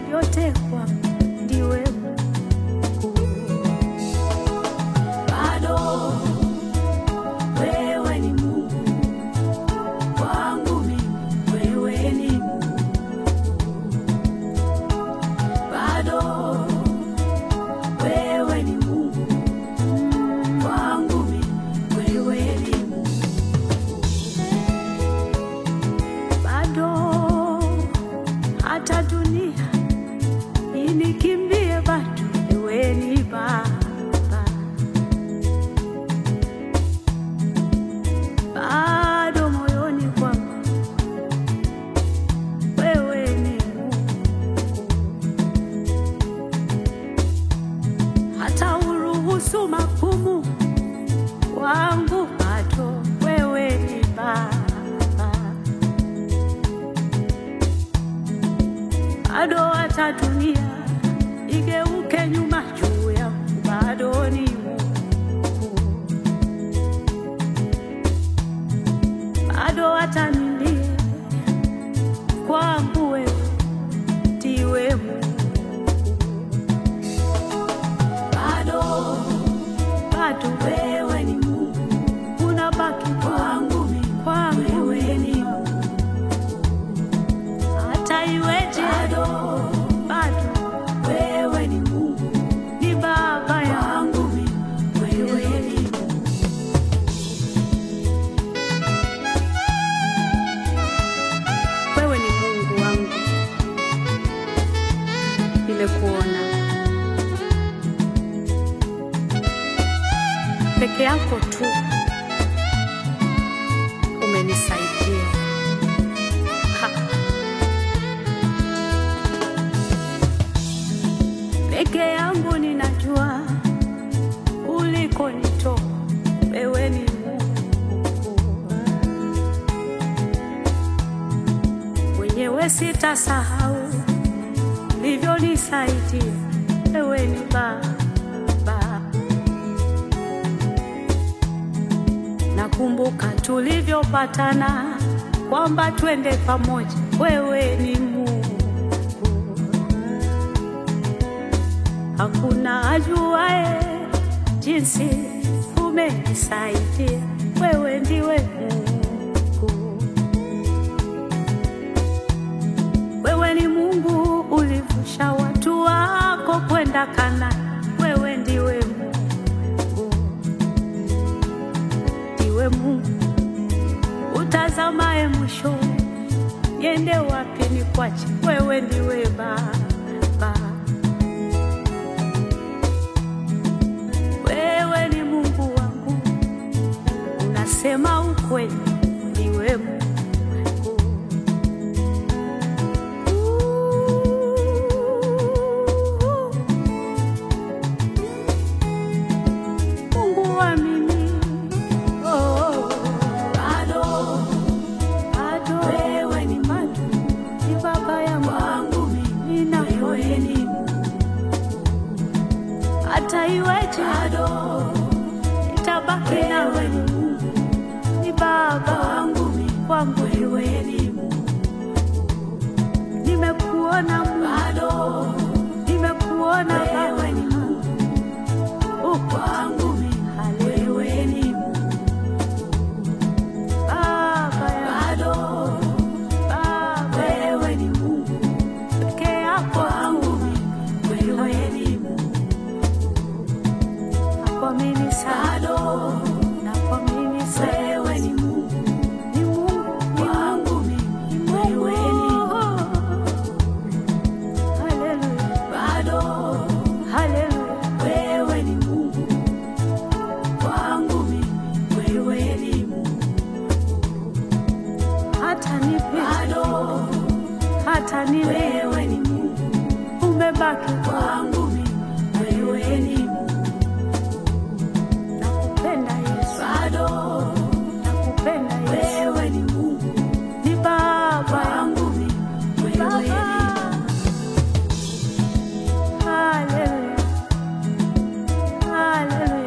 vyote kwangu, ndiwe Mungu. Bado wewe ni Mungu kwangu mimi, wewe ni Mungu. Bado wewe ni Mungu kwangu mimi, wewe ni Mungu. Bado hata dunia inikimbie, bado wewe ni Baba. Bado moyoni kwangu wewe ni Mungu. hata uruhusu magumu wangu, bado wewe ni Baba. Bado hata dunia igeuke nyuma juu yangu, bado ni Mungu. Bado hata nilie kwangu, wewe ndiwe Mungu bado bado wewe ni Mungu, unabaki kwangu mimi, kwangu wewe ni Mungu, hata iweje, bado bado wewe ni Mungu, ni baba yangu mimi, wewe ni Mungu. Wewe ni Mungu wangu, nimekuona peke yako tu umenisaidia. Ha. Peke yangu ninajua ulikonitoa, wewe ni Mungu mwenyewe, sitasahau ulivyonisaidia, wewe ni Baba. Nakumbuka tulivyopatana kwamba twende pamoja, wewe ni Mungu. Hakuna ajuae jinsi umenisaidia, wewe ndiwe Mungu. Wewe ni Mungu ulivusha watu wako kwenda Kanaani, wewe ndiwe Mungu ndiwe Mungu utazamaye mwisho, niende wapi ni kwache, wewe ndiwe Baba. Wewe ni Mungu wangu, unasema ukweli, ndiwe Mungu. Mungu wa mimi Oh, bado, bado wewe ni bado ni baba yangu wangu mimi na wewe ni Mungu. hata iweje bado nitabaki na wewe ni Mungu ni baba wangu mimi kwangu wewe ni Mungu nimekuona Mungu bado nimekuona wewe ni Mungu uko kwangu mimi wewe ni Mungu Baba bado Baba wewe ni Mungu peke yako kwangu mimi wewe ni Mungu nakuamini sana nakuamini sana wewe ni Mungu ni Mungu kwangu mimi wewe ni Mungu Haleluya bado Haleluya wewe ni Mungu kwangu mimi wewe ni Mungu hata nipe bado hata niwe wewe ni Mungu umebaki kwangu mimi wewe ni